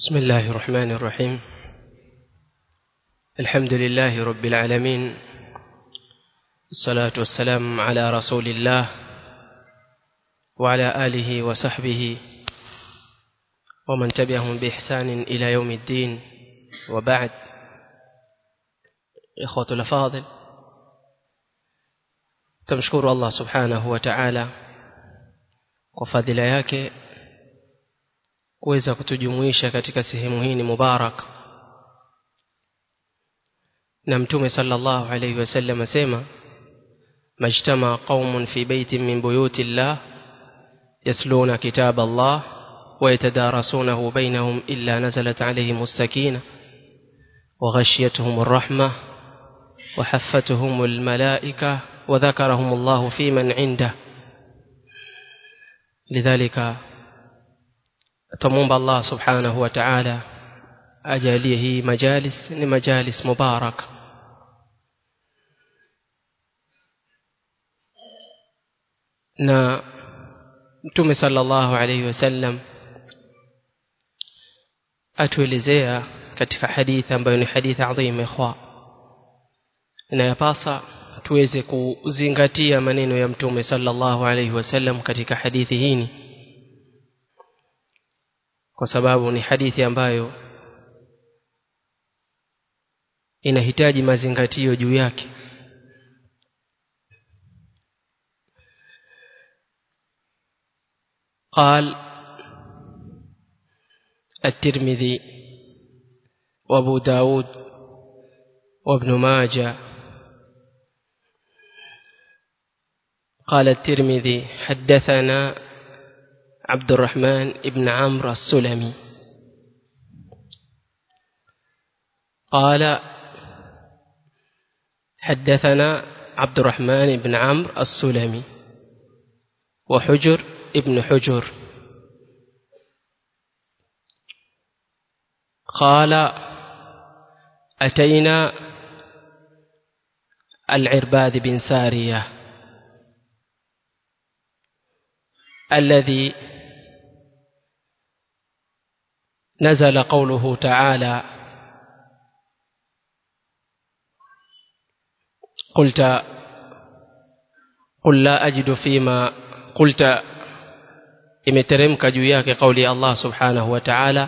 بسم الله الرحمن الرحيم الحمد لله رب العالمين الصلاة والسلام على رسول الله وعلى آله وصحبه ومن تبعهم بإحسان إلى يوم الدين وبعد إخوة الأفاضل تمشكر الله سبحانه وتعالى وفضل yake kuweza kutujumuisha katika sehemu hii ni mubarak na mtume sallallahu alayhi wasallam asema majtama qaumun fi baitin min buyuti llah yasluna kitab Allah ويتدارسونه بينهم إلا نزلت عليهم السكينة وغشيتهم الرحمة وحفتهم الملائكة وذكرهم الله في من عنده لذلك تمومب الله سبحانه وتعالى ajalie hii majalis ni majalis mubarak na mtume sallallahu alayhi wasallam atuelezea katika hadithi ambayo ni hadithi adhim ikhwa inayapasa tuweze kuzingatia maneno ya mtume sallallahu alayhi wasallam katika hadithi hii kwa sababu ni hadithi ambayo inahitaji mazingatio juu yake قال الترمذي وابو داود وابن ماجه قال الترمذي حدثنا عبد الرحمن بن عمرو السلمي قال حدثنا عبد الرحمن بن عمرو السلمي وحجر ابن حجر قال أتينا العرباد بن سارية الذي نزل قوله تعالى قلت قل لا أجد فيما قلت imeteremka juu yake kauli ya Allah subhanahu wa ta'ala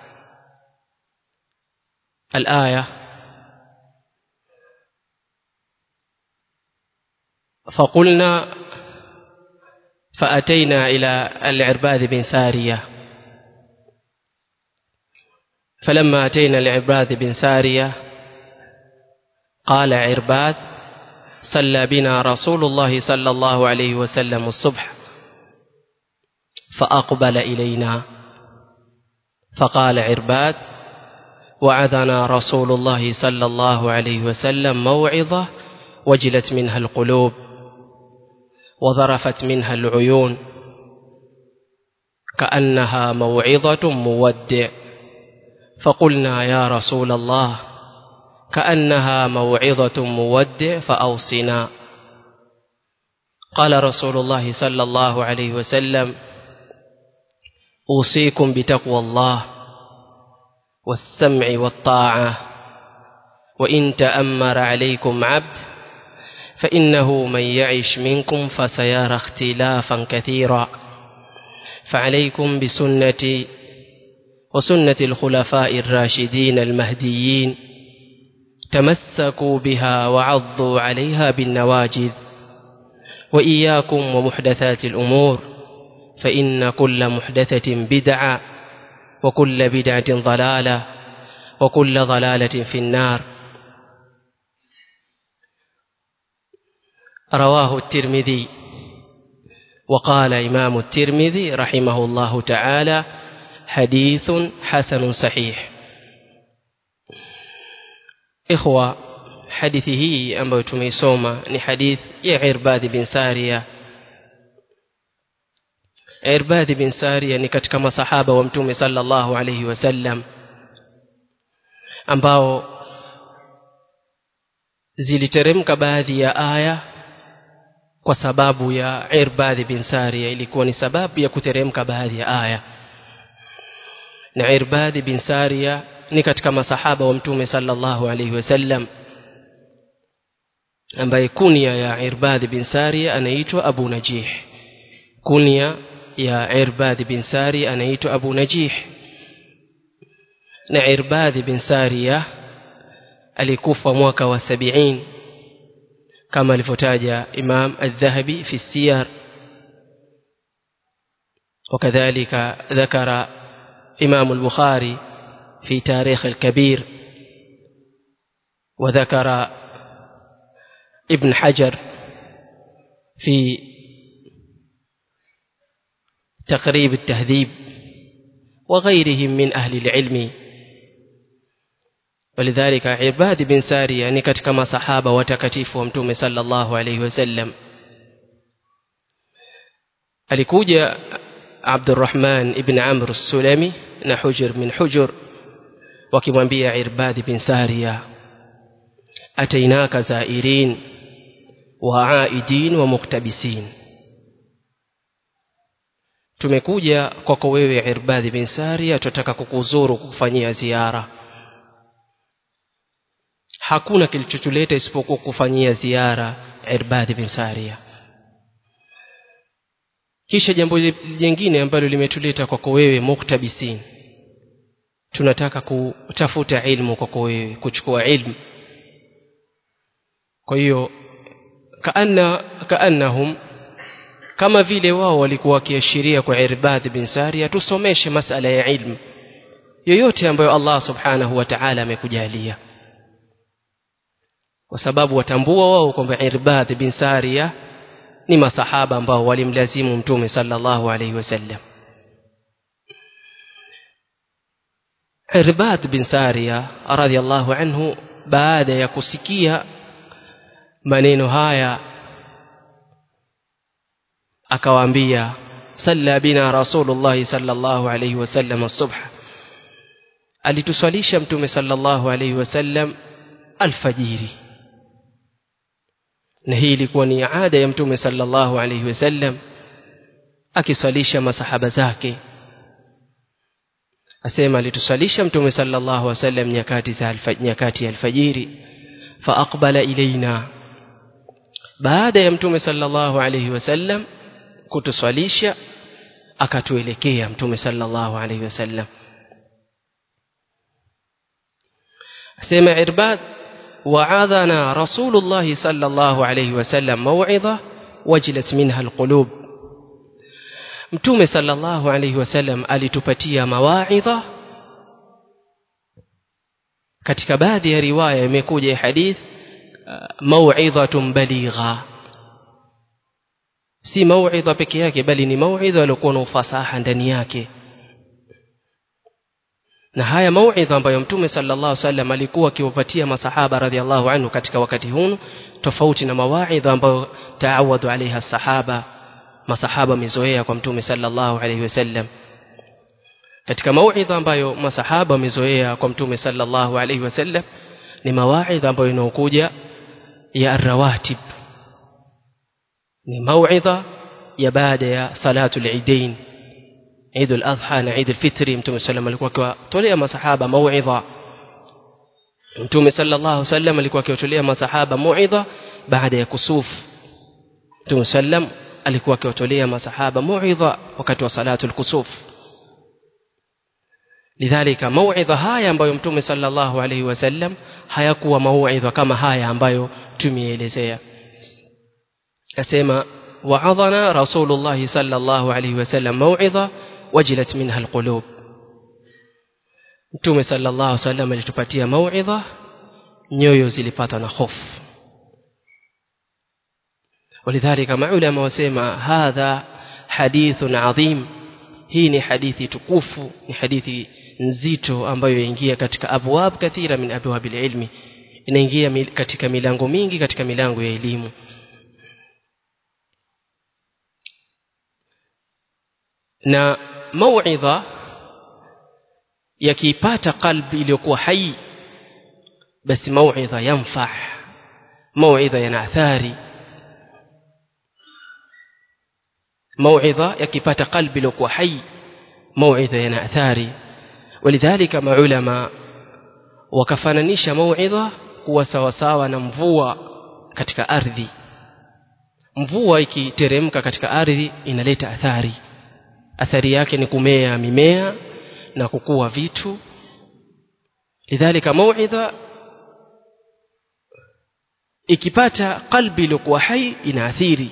al-aya فقلنا فأتينا إلى العرباذ بن سارية فلما أتينا العرباذ بن سارية قال عرباذ صلى بنا رسول الله صلى الله عليه وسلم الصبح فأقبل إلينا فقال عرباد وعظنا رسول الله صلى الله عليه وسلم موعظة وجلت منها القلوب وظرفت منها العيون كأنها موعظة مودع فقلنا يا رسول الله كأنها موعظة مودع فأوصنا قال رسول الله صلى الله عليه وسلم أوصيكم بتقوى الله والسمع والطاعة وإن تأمر عليكم عبد فإنه من يعش منكم فسيرى اختلافا كثيرا فعليكم بسنتي وسنة الخلفاء الراشدين المهديين تمسكوا بها وعضوا عليها بالنواجذ وإياكم ومحدثات الأمور فإن كل محدثة بدعة وكل بدعة ضلالة وكل ضلالة في النار رواه الترمذي وقال إمام الترمذي رحمه الله تعالى حديث حسن صحيح إخوة حديثه أمبو تميسوما لحديث يعرباد بن سارية Irbad bin Sariya ni katika masahaba wa Mtume sallallahu alayhi wasallam ambao ziliteremka baadhi ya aya kwa sababu ya Irbad bin Sariya ilikuwa ni sababu ya kuteremka baadhi ya aya na Irbad bin Sariya ni katika masahaba wa mtume sallallahu alayhi wasallam ambaye kunia ya Irbad bin Sariya anaitwa Abu Najih kunia ya Irbad bin Sariya anaitwa Abu Najih na Irbad bin Sariya alikufa mwaka wa 70 kama alivyotaja Imam Adh-Dhahabi fi Siyar وكذلك ذكر إمام البخاري في تاريخ الكبير وذكر ابن حجر في تقريب التهذيب وغيرهم من أهل العلم ولذلك عباد بن ساري يعني katika masahaba watakatifu wa mtume sallallahu alayhi wasallam alikuja Abdurrahman ibn Amr as-Sulami na Hujr min Hujr wakimwambia Irbad bin Sariya atainaka zairin wa aidin wa muktabisin tumekuja kwako wewe Irbad bin Sariya tutaka kukuzuru kukufanyia ziara hakuna kilichotuleta isipokuwa kufanyia ziara Irbad bin Sariya kisha jambo jingine ambalo limetuleta kwako wewe muktabisin tunataka kutafuta ilmu kwako wewe kuchukua ilmu kwa hiyo kaanna kaannahum kama vile wao walikuwa wakiashiria kwa Irbad bin Sariya tusomeshe masala ya ilmu yoyote ambayo Allah subhanahu wa ta'ala amekujalia kwa sababu watambua wao kwamba Irbad bin Sariya ni masahaba ambao walimlazimu mtume sallallahu alayhi wasallam Irbad bin Sariya radhiyallahu anhu baada ya kusikia maneno haya akawaambia salla bina rasulullah sallallahu alayhi wasallam as-subh alituswalisha mtume sallallahu alayhi wasallam alfajiri na hii ilikuwa ni ada ya mtume sallallahu alayhi wasallam akiswalisha masahaba zake asema alituswalisha mtume sallallahu alayhi wasallam nyakati za nyakati ya alfajiri fa aqbala ilaina baada ya mtume sallallahu alayhi wasallam kutuswalisha akatuelekea mtume sallallahu alayhi wasallam asema irbad وعظنا رسول الله صلى الله عليه وسلم موعظة وجلت منها القلوب mtume sallallahu alayhi wasallam alitupatia mawaidha katika baadhi ya riwaya imekuja hadith mauidhatun baligha si mauidha peke yake bali ni mauidha iliyokuwa na ufasaha ndani yake na haya mauidha ambayo mtume sallallahu alaihi wasallam alikuwa akiwapatia masahaba radhiallahu anhu katika wakati huu tofauti na mawaidha ambayo taawadhu alaiha sahaba masahaba mizoea kwa mtume sallallahu alaihi wasallam katika mauidha ambayo masahaba wamezoea kwa mtume sallallahu alaihi wasallam ni mawaidha ambayo inaokuja ya arrawatib ni mauidha ya baada ya salatu al-idain Eid al-Adha na Eid al-Fitr Mtume sallam alikuwa akiwatolea masahaba mauidha Mtume sallallahu alaihi wasallam alikuwa akiwatolea masahaba mauidha baada ya kusuf Mtume sallam alikuwa akiwatolea masahaba mauidha wakati wa salatu al-kusuf lidhalika mauidha haya ambayo Mtume sallallahu alaihi wasallam hayakuwa mauidha kama haya ambayo tumeelezea asema wa'adhana rasulullah sallallahu alaihi wasallam mauidha wajilat minha alqulub Mtume sallallahu alaihi wasallam alitupatia mauidha nyoyo zilipata na hofu ولذلك maulama wasema hadha hadithun adhim hii ni hadithi tukufu ni hadithi nzito ambayo yaingia katika abwab kathira min abwab ilmi inaingia katika milango mingi katika milango ya elimu na mauidha yakipata qalbi iliyokuwa hai basi mauidha yanfah mauidha yana athari mauidha yakipata qalbi iliyokuwa hai mauidha yana athari walidhalika maulama wakafananisha mauidha kuwa sawasawa na mvua katika ardhi mvua ikiteremka katika ardhi inaleta athari athari yake ni kumea mimea na kukua vitu lidhalika mauidha ikipata qalbi iliyokuwa hai inaathiri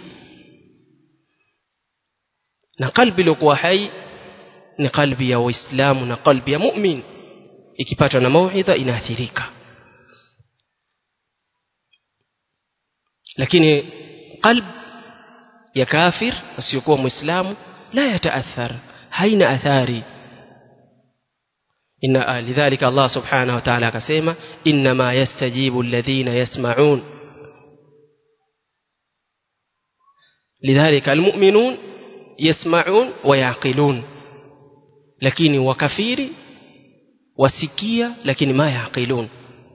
na qalbi iliyokuwa hai ni qalbi ya waislamu na qalbi ya mu'min ikipatwa na mauidha inaathirika lakini qalb ya kafir asiyokuwa muislamu la yataathar haina athari inna lidhalika Allah subhanahu wa ta'ala akasema inma yastajibu alladhina yasma'un lidhalika almu'minun yasma'un wa yaqilun lakini wakafiri wasikia lakini ma yaqilun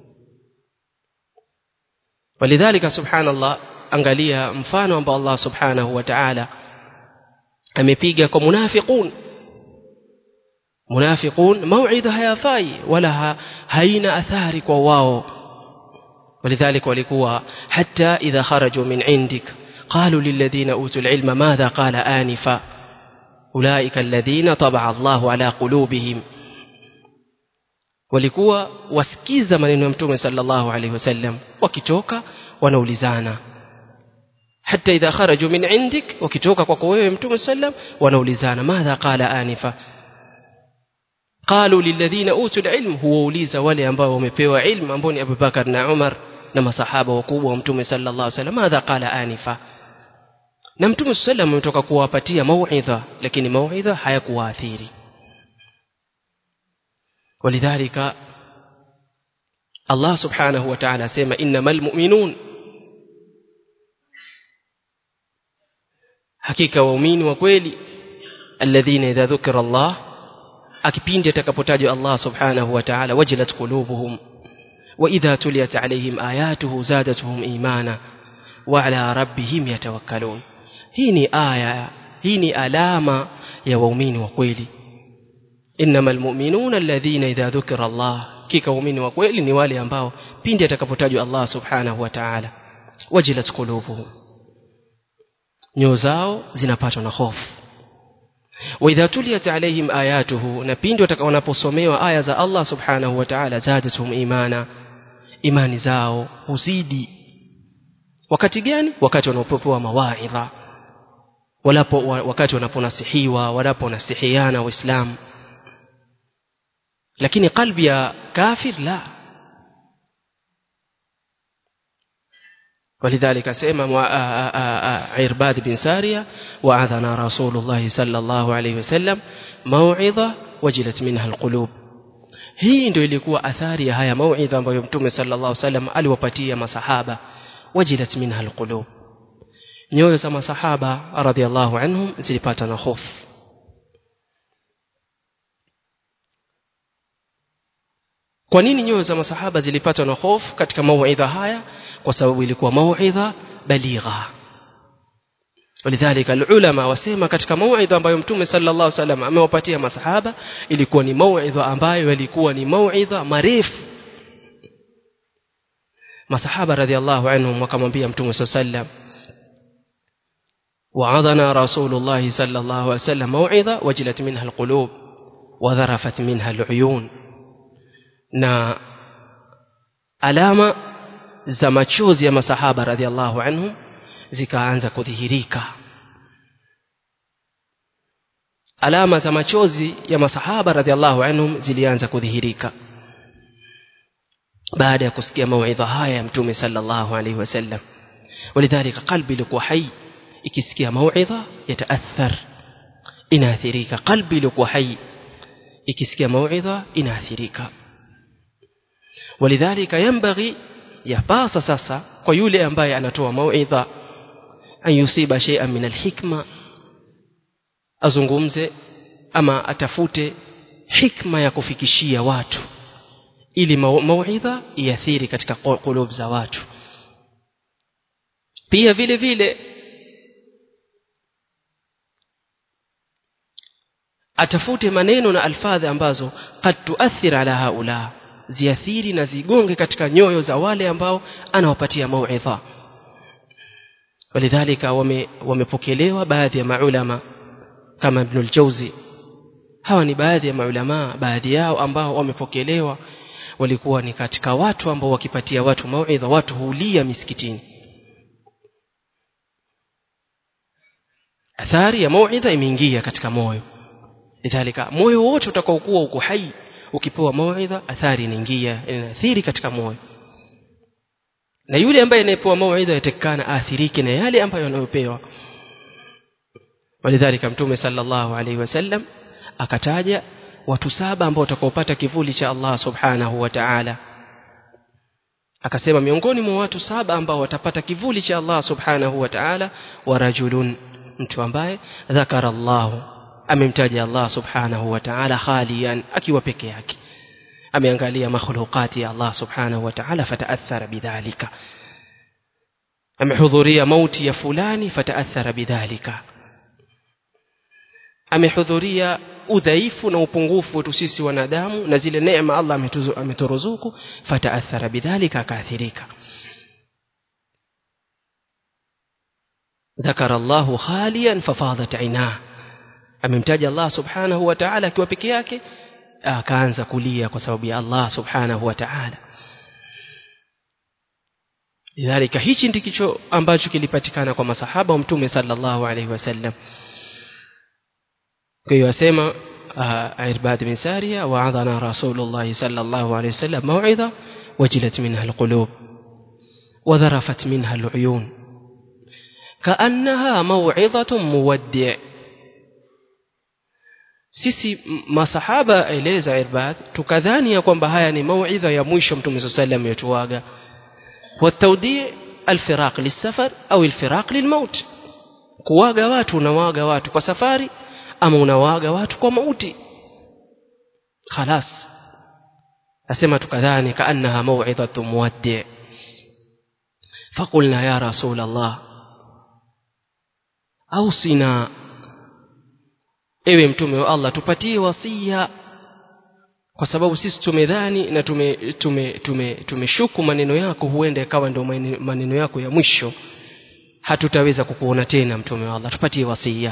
walidhalika subhanallah angalia mfano ambao Allah subhanahu wa ta'ala amepiga kwa munafiqun munafiqun mauidha hayafai wala ha, haina athari kwa wao ولذلك walikuwa hatta idha kharaju min indik qalu lilladhina utul ilma madha qala anifa ulaika alladhina tabaa Allahu ala qulubihim walikuwa wasikiza maneno ya mtume sallallahu alaihi wasallam wakitoka wanaulizana hata idha kharaju min indik wakitoka kwako wewe mtume sallam wanaulizana madha qala anifa qalu lilladhina utul ilm huwauliza wale ambao wamepewa ilmu ambao ni Abubakar na Umar na masahaba wakubwa wa mtume sallallahu alaihi wasallam madha qala anifa na mtume sallam ametoka kuwapatia mauidha lakini mauidha hayakuwaathiri ولذلك الله سبحانه وتعالى سيما إنما المؤمنون hakika waumini wa kweli alladhina idha dhukira Allah akipindi atakapotajwa Allah subhanahu wa ta'ala wajilat qulubuhum wa idha tuliyat alayhim ayatuhu zadatuhum imana wa ala rabbihim yatawakkalun hii ni aya hii ni alama ya waumini wa kweli innamal mu'minuna alladhina idha dhukira Allah kika waumini wa kweli ni wale ambao pindi atakapotajwa Allah subhanahu wa ta'ala wajilat qulubuhum nyoyo zao zinapatwa na hofu wa idha tuliyat alaihim ayatuhu na pindi watakaposomewa aya za Allah subhanahu wa ta'ala zadatuhum imana imani zao huzidi wakati gani wakati wanapopewa mawaidha walapo wakati wanaponasihiwa wanaponasihiana waislamu lakini qalbi ya kafir la ولذلك سيما عرباد بن سارية وعظنا رسول الله صلى الله عليه وسلم موعظة وجلت منها القلوب hii ndio ilikuwa athari ya haya mauidha ambayo mtume sallallahu alaihi wasallam aliwapatia masahaba wajilat minha alqulub nyoyo za masahaba radhiallahu anhum zilipata na hofu kwa nini nyoyo za masahaba zilipatwa na hofu katika mauidha haya kwa sababu ilikuwa mauidha baligha ولذلك العلماء wasema katika mauidha ambayo mtume sallallahu alaihi wasallam amewapatia masahaba ilikuwa ni mauidha ambayo ilikuwa ni mauidha marefu masahaba radhiallahu anhum wakamwambia mtume sallallahu alaihi wasallam وعظنا رسول الله صلى الله عليه وسلم موعظة وجلت منها القلوب وذرفت منها العيون na alama za machozi ya masahaba radhiallahu anhum zikaanza kudhihirika alama za machozi ya masahaba radhiallahu anhum zilianza kudhihirika baada ya kusikia mauidha haya ya mtume sallallahu alaihi wasallam walidhalika qalbi ilikuwa hai ikisikia mauidha yataathar inaathirika qalbi ilikuwa hai ikisikia mauidha inaathirika walidhalika yanbaghi yapasa sasa kwa yule ambaye anatoa mauidha an yusiba shay'an min alhikma azungumze ama atafute hikma ya kufikishia watu ili mauidha iathiri katika kulub za watu pia vile vile atafute maneno na alfadhi ambazo qad tuathir ala haula ziathiri na zigonge katika nyoyo za wale ambao anawapatia mauidha walidhalika wamepokelewa baadhi ya maulama kama ibn al-Jawzi hawa ni baadhi ya maulama baadhi yao ambao wamepokelewa walikuwa ni katika watu ambao wakipatia watu mauidha watu hulia misikitini athari ya mauidha imeingia katika moyo lidhalika moyo wote utakaokuwa uko hai ukipewa mauidha athari inaingia inaathiri katika moyo na yule ambaye anayepewa mauidha yatakana aathirike na yale ambayo anayopewa walidhalika mtume sallallahu alaihi wasallam akataja watu saba ambao watakaopata kivuli cha Allah subhanahu wa ta'ala akasema miongoni mwa watu saba ambao watapata kivuli cha Allah subhanahu wa ta'ala wa rajulun mtu ambaye dhakara Allah amemtaja Allah subhanahu wa ta'ala khalian akiwa peke yake ameangalia makhluqati ya Allah subhanahu wa ta'ala fataathara bidhalika amehudhuria mauti ya fulani fataathara bidhalika amehudhuria udhaifu na upungufu wetu sisi wanadamu na zile neema Allah ameturuzuku fataathara bidhalika akaathirika ذكر الله خاليا ففاضت عيناه amemtaja Allah subhanahu wa ta'ala akiwa peke yake akaanza kulia kwa sababu ya Allah subhanahu wa ta'ala lidhalika hichi ndikicho ambacho kilipatikana kwa masahaba wa mtume sallallahu alaihi wasallam kwa hiyo asema Irbad bin Sariya wa'adhana Rasulullah sallallahu alaihi wasallam mau'idha wajilat minha alqulub وذرفت منها العيون كأنها موعظة مودع sisi masahaba eleza Irbad tukadhani ya kwamba haya ni mauidha ya mwisho mtume صلى الله عليه وسلم yetuaga والتوديع الفراق للسفر أو الفراق للموت kuwaga watu unawaga watu kwa safari ama unawaga watu kwa mauti خلاص asema tukadhani kaannaha mau'idhatu muwaddi' فقلنا يا رسول الله أوصنا ewe mtume wa Allah tupatie wasia kwa sababu sisi tumedhani na tume tume tume tumeshuku maneno yako huenda ikawa ndio maneno yako ya mwisho hatutaweza kukuona tena mtume wa Allah tupatie wasia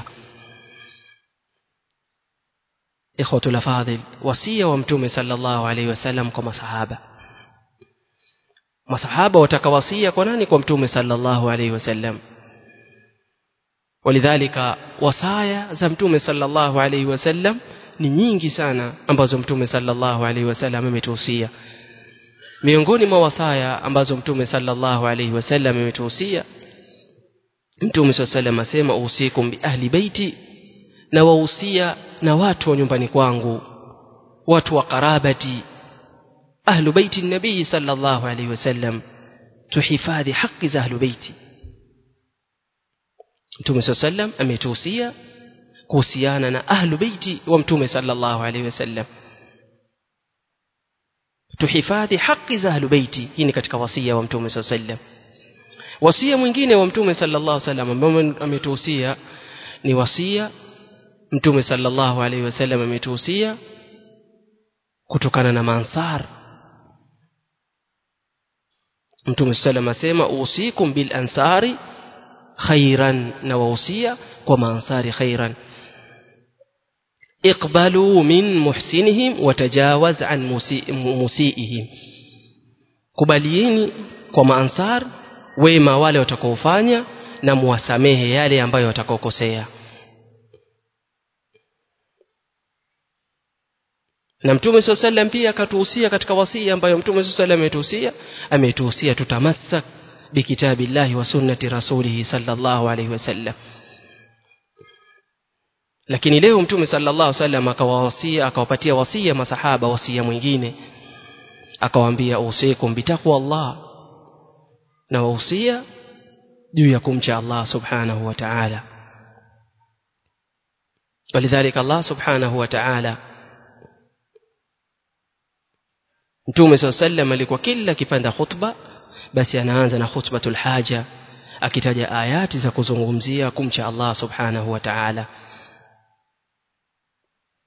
ikhwatul afadhil wasia wa mtume sallallahu alaihi wasallam kwa masahaba masahaba watakawasia kwa nani kwa mtume sallallahu alaihi wasallam walidhalika wasaya za mtume sallallahu alaihi wasallam ni nyingi sana ambazo mtume sallallahu alaihi wasallam ametuhusia miongoni mwa wasaya ambazo mtume sallallahu alaihi wasallam ametuhusia mtume sallallahu asema usikum bi ahli baiti na wahusia na watu wa nyumbani kwangu watu wa karabati ahlu baiti nabii sallallahu alaihi wasallam tuhifadhi haki za ahlu baiti Mtume sallam ametuhusia kuhusiana na ahlu baiti wa Mtume sallallahu alaihi wasallam tuhifadhi haki za ahlu baiti hii ni katika wasia wa Mtume sallam wasia mwingine wa Mtume sallallahu alaihi wasallam ambao ametuhusia ni wasia Mtume sallallahu alaihi wasallam ametuhusia kutokana na mansar Mtume sallam asema usikum bil ansari khairan na wahusia kwa maansari khairan iqbalu min muhsinihim watajawaz an musiihim kubalieni kwa maansar wema wale watakaofanya na muwasamehe yale ambayo watakaokosea na mtume swalla sallam pia akatuhusia katika wasia ambayo mtume swalla sallam ametuhusia ametuhusia tutamassak بكتاب الله وسنة رسوله صلى الله عليه وسلم lakini leo mtume sallallahu alaihi wasallam akawawasia akawapatia wasia masahaba wasia mwingine akawaambia usikum bitaqwa Allah na wahusia juu ya kumcha Allah subhanahu wa ta'ala walidhalika Allah subhanahu wa ta'ala mtume sallallahu alaihi wasallam alikuwa kila kipanda khutba basi anaanza na khutbatul haja akitaja ayati za kuzungumzia kumcha Allah subhanahu wa ta'ala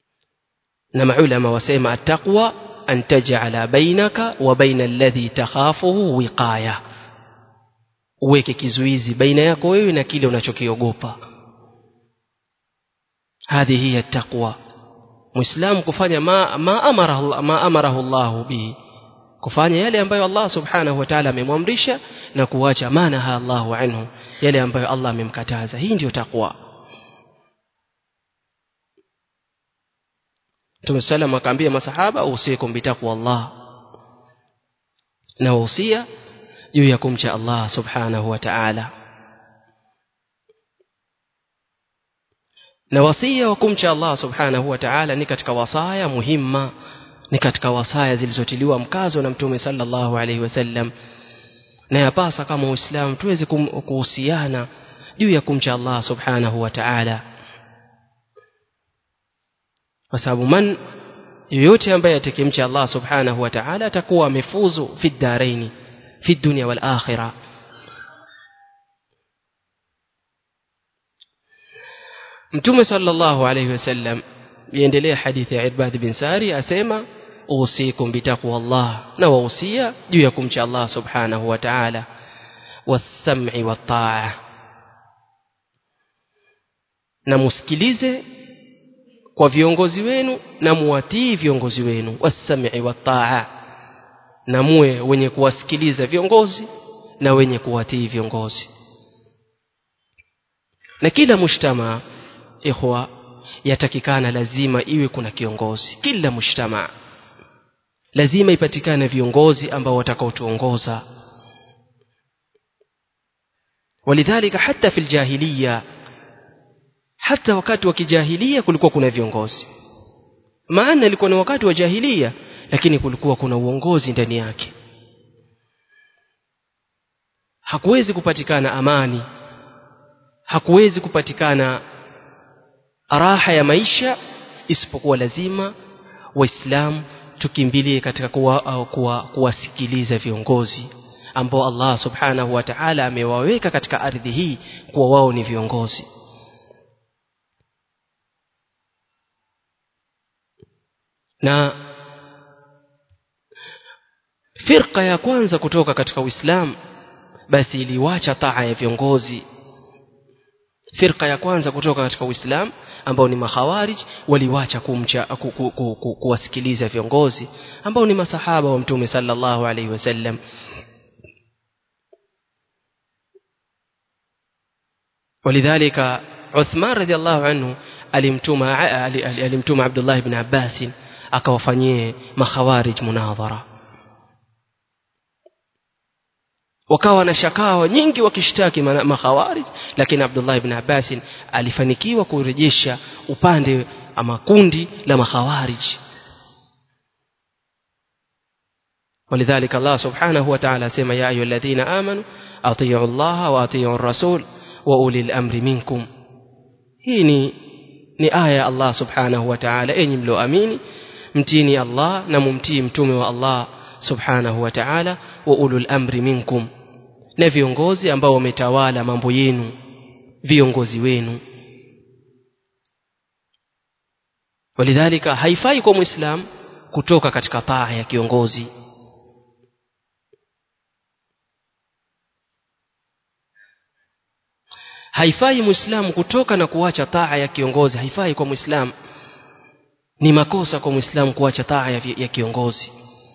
na maulama wasema attaqwa an taj'ala bainaka wa baina alladhi takhafuhu wiqaya uweke kizuizi baina yako wewe na kile unachokiogopa hadhi hiya taqwa muislamu kufanya ma, ma amara ma amarahu Allah bihi kufanya yale ambayo Allah subhanahu wa ta'ala amemwamrisha na kuacha manaha Allahu anhu yale ambayo Allah amemkataza hii ndiyo takwa Mtume sallam akaambia masahaba usikum bitaqwa Allah na wahusia juu ya kumcha Allah subhanahu wa ta'ala na wasia wa kumcha Allah subhanahu wa ta'ala ni katika wasaya muhimma ni katika wasaya zilizotiliwa mkazo na mtume sallallahu alaihi wasallam na yapasa kama uislamu tuweze kuhusiana juu ya kumcha Allah subhanahu wa ta'ala kwa sababu man yoyote ambaye atakimcha Allah subhanahu wa ta'ala atakuwa amefuzu fi daraini fi dunya wal akhirah mtume sallallahu alayhi wasallam iendelea hadithi ya Irbad bin Sari asema usikum bitaqwa Allah na wahusia juu ya kumcha Allah subhanahu wa ta'ala was-sam'i wat-ta'a na musikilize kwa viongozi wenu na muwatii viongozi wenu was-sam'i wat-ta'a na muwe wenye kuwasikiliza viongozi na wenye kuwatii viongozi na kila mujtama ikhwa yatakikana lazima iwe kuna kiongozi kila mujtama lazima ipatikane viongozi ambao watakaotuongoza walidhalika hata fil jahiliya hata wakati wa kijahilia kulikuwa kuna viongozi maana ilikuwa ni wakati wa jahilia lakini kulikuwa kuna uongozi ndani yake hakuwezi kupatikana amani hakuwezi kupatikana raha ya maisha isipokuwa lazima waislamu tukimbilie katika kuwa, kuwa, kuwasikiliza viongozi ambao Allah subhanahu wa ta'ala amewaweka katika ardhi hii kuwa wao ni viongozi na firqa ya kwanza kutoka katika Uislamu basi iliwacha taa ya viongozi firqa ya kwanza kutoka katika Uislamu ambao ni makhawarij waliwacha kumcha ku, ku, ku, ku, kuwasikiliza viongozi ambao ni masahaba wa mtume sallallahu alaihi wasallam ولذلك عثمان رضي الله عنه alimtuma alimtuma Abdullah ibn Abbas akawafanyie makhawarij munadhara wakawa na shakawa nyingi wakishtaki makhawarij lakini Abdullah ibn Abbas alifanikiwa kurejesha upande ama kundi la makhawarij ولذلك الله سبحانه وتعالى سيما يا أيها الذين آمنوا أطيعوا الله وأطيعوا الرسول وأولي الأمر منكم هيني ni aya ya Allah subhanahu wa ta'ala enyi mlioamini mtini Allah na mumtii mtume wa Allah subhanahu wa ta'ala wa ulul amri minkum na viongozi ambao wametawala mambo yenu viongozi wenu walidhalika haifai kwa muislam kutoka katika taa ya kiongozi haifai muislamu kutoka na kuacha taa ya kiongozi haifai kwa muislamu ni makosa kwa muislamu kuacha taa ya, ya kiongozi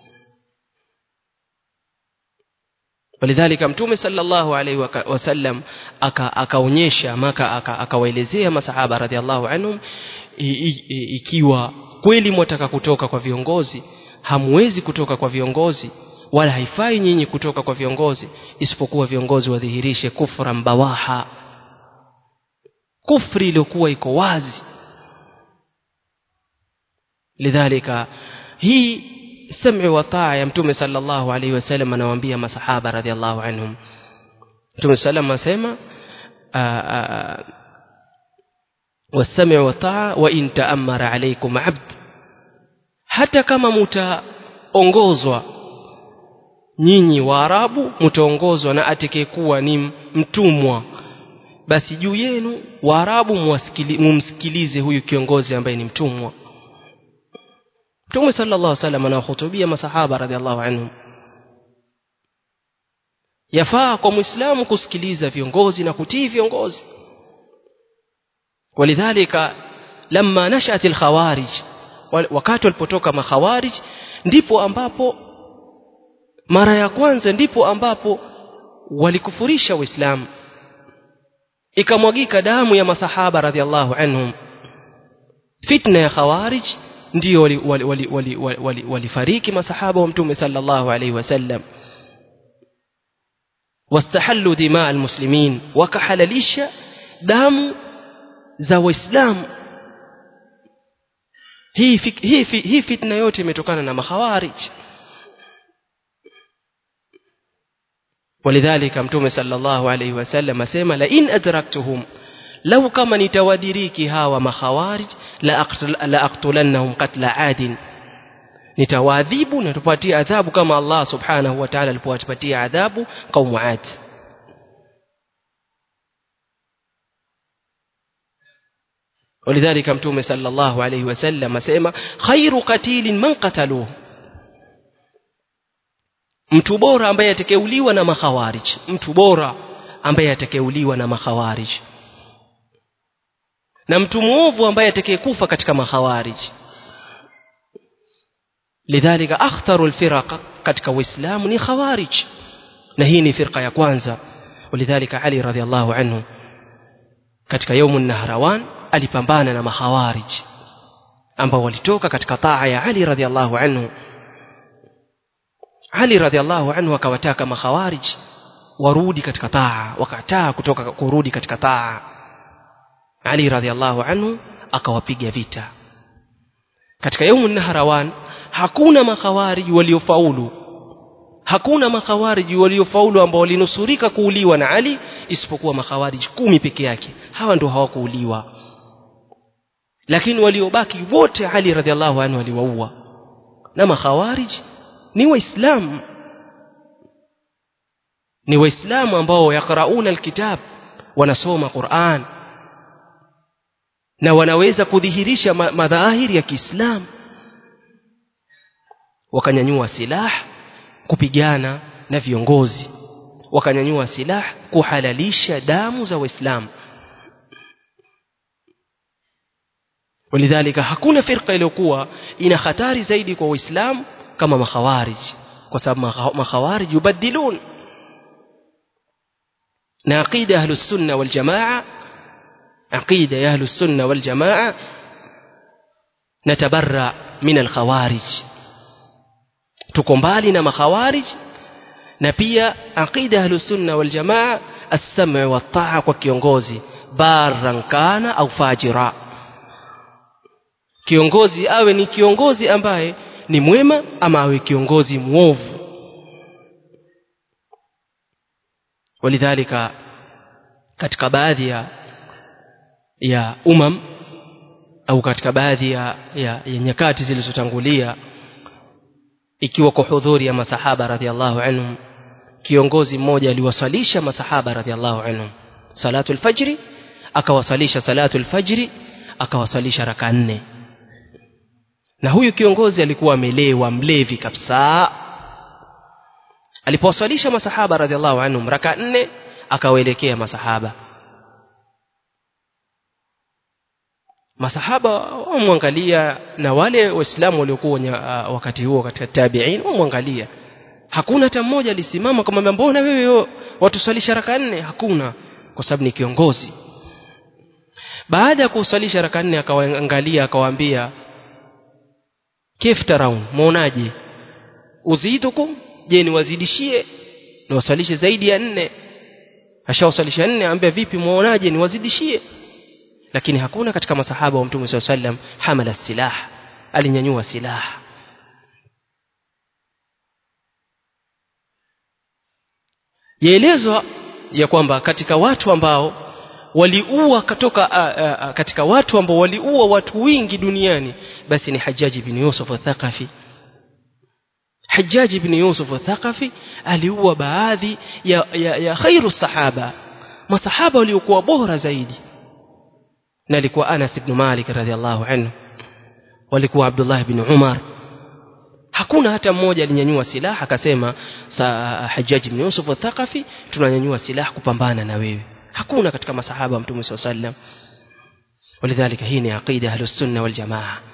walidhalika mtume sallallahu alaihi wasallam akaonyesha maka akawaelezea masahaba radhiallahu anhum ikiwa kweli mwataka kutoka kwa viongozi hamwezi kutoka kwa viongozi wala haifai nyinyi kutoka kwa viongozi isipokuwa viongozi wadhihirishe kufra mbawaha kufri iliyokuwa iko wazi lidhalika hii sam'i wa taa ya mtume sallallahu alaihi wasallam anawaambia masahaba radhiallahu anhum mtume sallam asema والسمع والطاعة وإن تأمر عليكم عبد hata kama mtaongozwa nyinyi waarabu mtaongozwa na atakayekuwa ni mtumwa basi juu yenu waarabu mumsikilize huyu kiongozi ambaye ni mtumwa mtume sallallahu alaihi wasallam anawahutubia masahaba radhiallahu anhum yafaa kwa muislamu kusikiliza viongozi na kutii viongozi walidhalika lamma nashat alkhawarij wakati walipotoka makhawarij ndipo ambapo mara ya kwanza ndipo ambapo walikufurisha uislamu ikamwagika damu ya masahaba radhiallahu anhum fitna ya khawarij ndio walifariki wali, wali, wali, wali, wali masahaba wa mtume sallallahu alaihi wasallam واستحلوا دماء المسلمين وكحللisha damu za waislamu hii hii hii fitna yote imetokana na makhawarij ولذلك متوم صلى الله عليه وسلم اسمع لئن ادركتهم لو كما nitawadiriki hawa makhawarij la aqtul la aqtulannahum qatla adin nitawaadhibu na tupatie adhabu kama Allah subhanahu wa ta'ala alipowapatia adhabu kaumu Ad ولذلك متوم صلى الله عليه وسلم اسمع خير قتيل من قتلوه mtu bora ambaye atakeuliwa na makhawarij mtu bora ambaye atakeuliwa na makhawarij na mtu muovu ambaye atakayekufa katika makhawarij lidhalika akhtaru alfiraq katika uislamu ni khawarij na hii ni firqa ya kwanza walidhalika ali radhiallahu anhu katika yaumu nahrawan alipambana na makhawarij ambao walitoka katika taa ya ali radhiallahu anhu ali radhiallahu anhu akawataka makhawarij warudi katika taa wakataa kutoka kurudi katika taa ali radhiallahu anhu akawapiga vita katika yaumu nahrawan hakuna makhawarij waliofaulu hakuna makhawarij waliofaulu ambao walinusurika kuuliwa na Ali isipokuwa makhawarij kumi peke yake hawa ndio hawakuuliwa lakini waliobaki wote Ali radhiallahu anhu aliwaua na makhawarij ni waislamu ni waislamu ambao yakrauna alkitab wanasoma Qur'an na wanaweza kudhihirisha madhahiri ya Kiislamu wakanyanyua silaha kupigana na viongozi wakanyanyua silaha kuhalalisha damu za waislamu walidhalika hakuna firqa iliyokuwa ina hatari zaidi kwa waislamu kama makhawarij kwa sababu makhawarij yubadilun na aqida ahlus sunna wal jamaa aqida ya ahlus sunna wal jamaa natabarra min al khawarij tuko mbali na makhawarij na pia aqida ahlus sunna wal jamaa as-sam' wa taa kwa kiongozi barran kana au fajira kiongozi awe ni kiongozi ambaye ni mwema ama awe kiongozi muovu walidhalika katika baadhi ya ya umam au katika baadhi ya, ya, ya nyakati zilizotangulia ikiwa kwa hudhuri ya masahaba radhiallahu anhum kiongozi mmoja aliwasalisha masahaba radhiallahu anhum salatul fajri akawasalisha salatul fajri akawasalisha raka nne na huyu kiongozi alikuwa amelewa mlevi kabisa alipowasalisha masahaba radhiallahu anhum raka nne akawaelekea masahaba masahaba wamwangalia na wale waislamu waliokuwa uh, wakati huo katika tabi'in wamwangalia hakuna hata mmoja alisimama kumwambia mbona wewe watusalisha raka nne hakuna kwa sababu ni kiongozi baada ya kusalisha raka nne akawaangalia akawaambia kif taraun muonaje uzitukum je niwazidishie niwasalishe zaidi ya nne ashawasalisha nne ambia vipi muonaje niwazidishie lakini hakuna katika masahaba wa mtume sallallahu alaihi wasallam hamala silah alinyanyua silaha yaelezwa ya kwamba katika watu ambao waliua kutoka uh, uh, katika watu ambao waliua watu wingi duniani basi ni Hajjaji bin Yusuf al-Thaqafi Hajjaji bin Yusuf al-Thaqafi aliua baadhi ya, ya, ya khairu sahaba masahaba waliokuwa bora zaidi na alikuwa Anas ibn Malik radhiallahu anhu walikuwa Abdullah ibn Umar hakuna hata mmoja alinyanyua silaha akasema sa Hajjaj ibn Yusuf al-Thaqafi tunanyanyua silaha kupambana na wewe hakuna katika masahaba wa mtume sallallahu alaihi wasallam ولذلك هي عقيده اهل السنه والجماعه